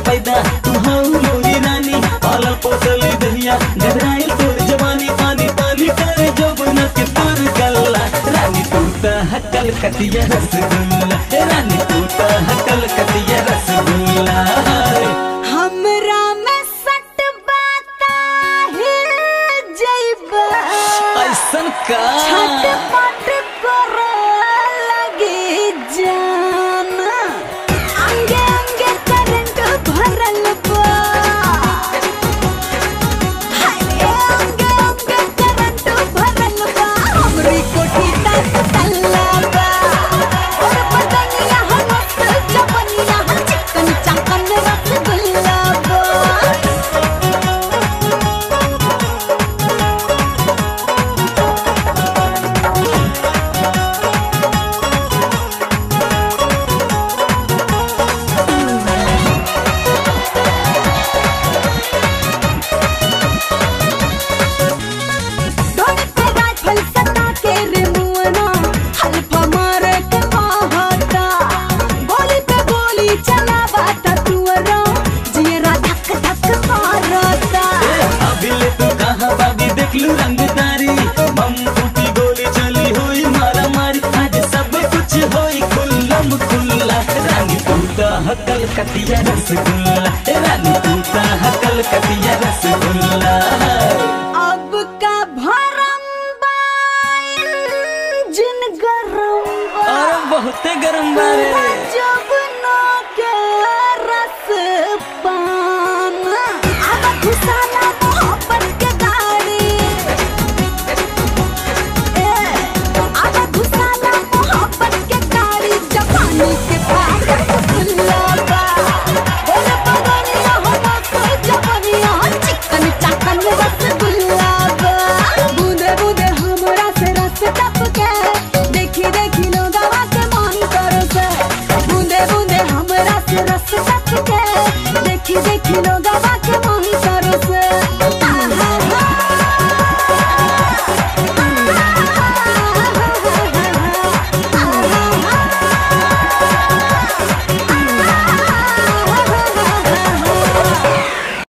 पैदा तू हौ मोरी रानी पालल पोसली दहिया गदराइल तोर जवानी पानी पानी करे जौबन के तोर गल्ला रानी तू त हकल कतिया रसगुल्ला ए रानी तू त हकल कतिया रसगुल्ला हमरा में सट बाता हिल जइबा ऐसन का छटपट करे लगी जान अंगे अंगे करंट भरल बा हाय अंगे अंगे करंट भरल बा हमरी कोठी तक तल्ला बा और बदनिया हमत जवनिया चिकन चकन रसगुल्ला बा ढोल पे राइफल सटा के रे मुअना हल्फा मारे के कहता गोली पे गोली चलावा ता तुअरा जियरा धक धक मारता अभिले तू कहाँ बागी देखलू रंगदारी बम फूटी गोली चली हुई मारा मारी आज सब कुछ होई खुल्लम खुल्ला रानी तू त हकल कतिया रसगुल्ला ए रानी तू त हकल कतिया रसगुल्ला अब का भरम बाइन जिन गरम बा और बहुते गरम बारे जो